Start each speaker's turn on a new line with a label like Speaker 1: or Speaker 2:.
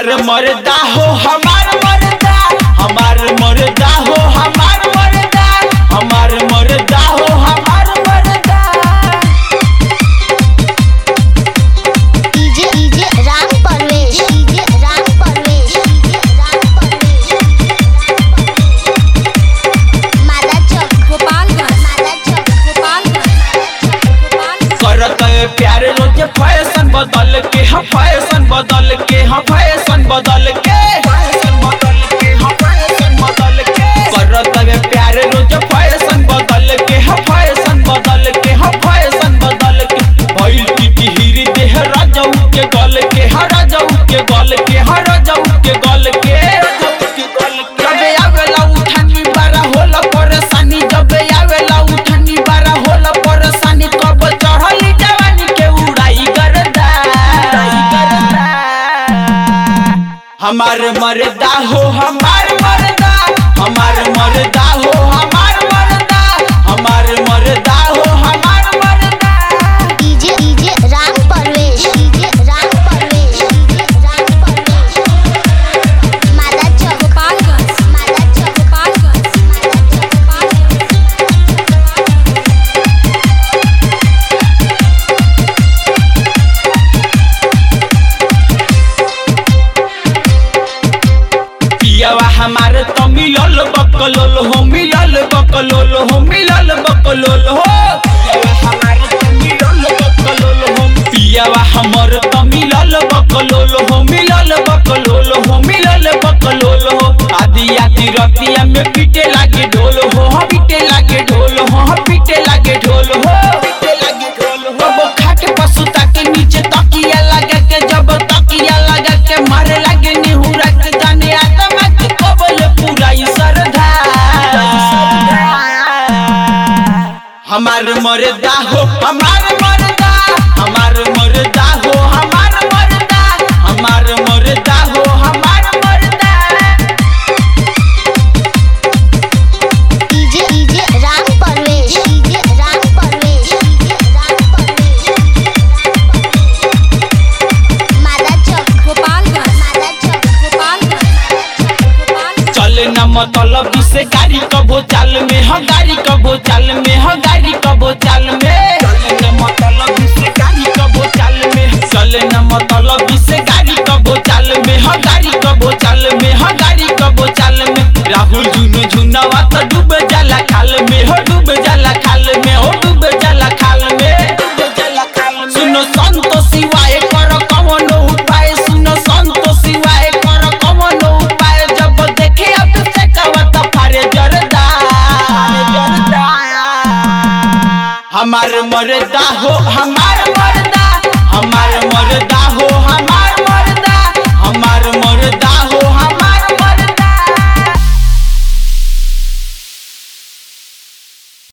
Speaker 1: हमार मर्दा हो हमार मर्दा हमार मर्दा हो हमार मर्दा हमार मर्दा हो हमार मर्दा
Speaker 2: DJ DJ Ram Parvesh DJ Ram Parvesh DJ Ram Parvesh मादा चौक
Speaker 3: गोपालगंज
Speaker 2: मादा चौक
Speaker 3: गोपालगंज गोपालगंज
Speaker 1: करत है प्यार रोज फैशन बदल के हम फैशन बदल के हम फैशन बदल के फैशन बदल के हम फैशन बदल के करत है प्यार रोज फैशन बदल के हम फैशन बदल के हम फैशन बदल के भइल की हीरी देह राजाऊ के गल के हर राजाऊ के गल के हर राजाऊ के गल के जबे आवेला उठानी बारा होला परेशानी जबे आवेला उठानी बारा होला परेशानी कब चढ़ली जवानी के उड़ाई करदा हमार मर्दा हो हमार मर्दा हमार मर्दा हो हमार मर्दा हमार मर्दा हो हमार मर्दा
Speaker 2: DJ DJ Ram Parvesh DJ Ram Parvesh DJ Ram Parvesh मादा चौक
Speaker 3: गोपालगंज
Speaker 2: मादा चौक
Speaker 3: गोपालगंज
Speaker 2: मादा चौक
Speaker 1: पियावा हमार तो मिलल बकलोल हो मिलल बकलोल हो मिलल बकलोल हो पियावा हमार तो मिलल बकलोल हो पियावा हमर तो मिलल बकलोल हो मिलल बकलोल हो मिलल बकलोल हो आदि आदि रतिया में पीटे लागे ढोल हो हम पीटे लागे ढोल हो हम पीटे लागे ढोल हो पीटे लागे ढोल हो वो खाट पसुता के नीचे तकिया लगा के जब तकिया लगा के मारे लागे निहुरा के जाने आत्मा के कबल पूरा ई सरधा हमार मर्दा हो हमार मर्दा हमार मर्दा हो हमार मर्दा हमार मर्दा हो हमार मर्दा
Speaker 2: DJ DJ Ram Parvesh DJ Ram Parvesh DJ Ram Parvesh मादा चौक
Speaker 3: गोपालगंज
Speaker 2: मादा चौक
Speaker 3: गोपालगंज गोपालगंज
Speaker 1: चले न मतलब से गाड़ी कबो चाल में ह गाड़ी कबो चाल में ह गाड़ी कबो चाल में चले न मतलब से गाड़ी कबो चाल में चले न मतलब से गाड़ी कबो चाल में ह गाड़ी कबो चाल में ह गाड़ी कबो चाल में राहुल जुनू झुनवा तो डूब जाला खाल में हो डूब जाला खाल में हो डूब जाला खाल में डूब जाला खाल में सुनो संतो शिवाय कर कवनो उपाय सुनो संतो शिवाय कर कवनो उपाय जब देखे अब से कवत फारे जरदा हमार मर्दा हो हमार